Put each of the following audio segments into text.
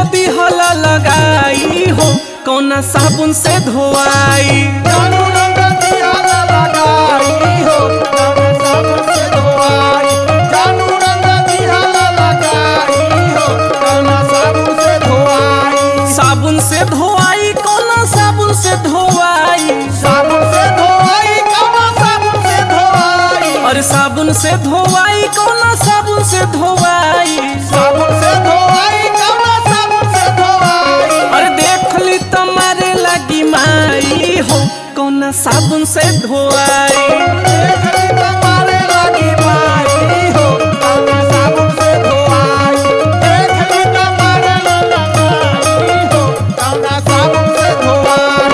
दिहला लगाई हो कौना साबुन से धोआई जानू रंग दिहला लगाई हो कौना साबुन से धोआई जानू रंग दिहला लगाई हो कौना साबुन से धोआई साबुन से धोआई कौना साबुन से धोआई साबुन से धोआई कौना साबुन से धोआई अरे साबुन से धोआई कौना साबुन से धोआई साबुन से धोआई कौना साबुन से धोआई अरे देख ली तुम्हारे लगी माई हो कौना साबुन से धोआई देख ली तुम्हारे लगी माई हो कौना साबुन से धोआई देख ली तुम्हारे लगी माई हो कौना साबुन से धोआई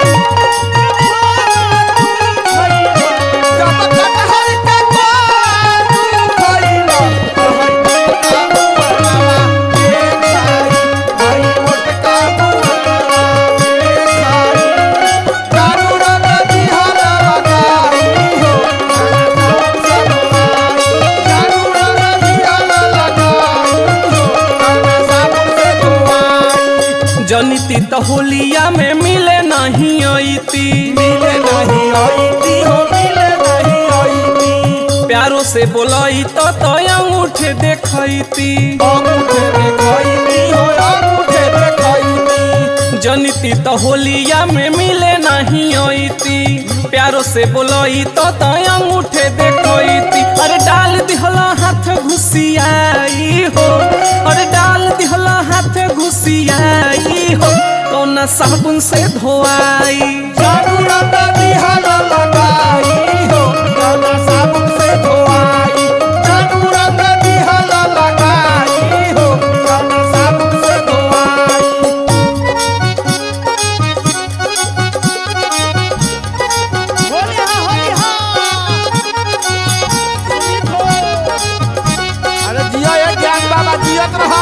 जब कटहल के पात खइलो कहै का बुआ एक खाई आई मोटका बुआ एक खाई जानू रंग दिहला लगाई हो जानू रंग दिहला लगाई हो कौना साबुन से धोआई जनिती तो होलिया में मिले नहीं अइती मिले नहीं आईती हो मिले नहीं आईती प्यारो से बोलई तो तो अंगूठे देखैती अंगूठे देखाईती हो अंगूठे देखाईती जनिती तो होलिया में मिले नहीं अइती प्यारो से बोलई तो तो अंगूठे देखैती अरे डाल दिहला हाथ घुसियाई हो अरे डाल दिहला हाथ घुसियाई हो कौना साबुन से धोआई जानू रंग दिहला लगाई हो कौना साबुन से धोआई जानू रंग दिहला लगाई हो कौना साबुन से धोआई होली हा होली हा अरे जिया ये ज्ञान बाबा जियत रहा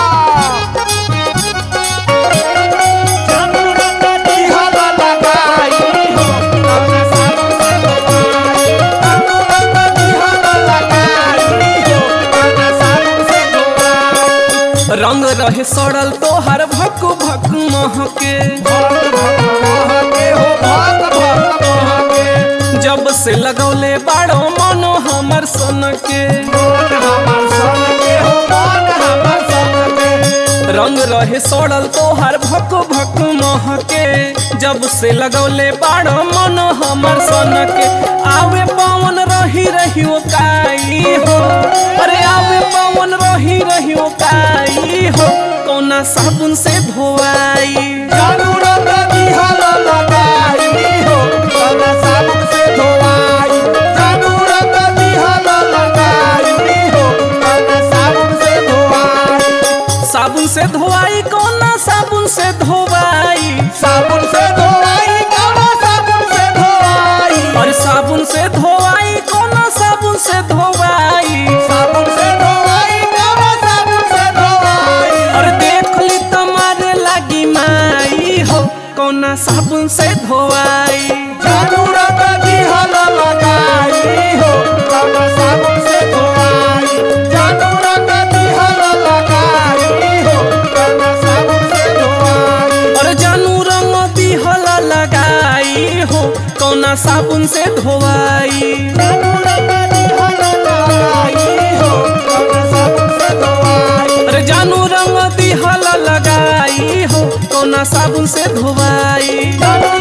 जानू रंग दिहला लगाई हो कौना साबुन से धोआई जानू रंग दिहला लगाई हो कौना साबुन से धोआई रंग रहे सड़ल तोहर भक भक महके भक्त भक्त महके हो भक्त भक्त महके जब से लगौले बाड़ो मनो हमर सन के मन हमर सन के हो मन हमर सन के रंग रहे सड़ल तोहर भक भक महके जब से लगौले बाड़ो मनो हमर सन के आवे पवन रही रही ओ काई हो अरे आवे पवन रही रही ओ काई हो कौना साबुन से धोआई जानू रंग दिहला लगाई हो कौना साबुन से धोआई जानू रंग दिहला लगाई हो कौना साबुन से धोआई साबुन से धोआई कौना साबुन से धोआई साबुन से धोआई कौना साबुन से धोआई और साबुन से धोआई कौना साबुन से धोआई साबुन से धोआई कौना साबुन से धोआई और देख ली तुम्हारे लगी माई हो कौना साबुन से धोआई जानू रंग दिहला लगाई हो कौना साबुन से धोआई जानू रंग दिहला लगाई हो कौना साबुन से धोआई और जानू रंग दिहला लगाई हो कौना साबुन से धोआई जानू रंग दिहला लगाई हो कौना साबुन से धोआई अरे जानू रंग दिहला लगाई हो कौना साबुन से धोआई जानू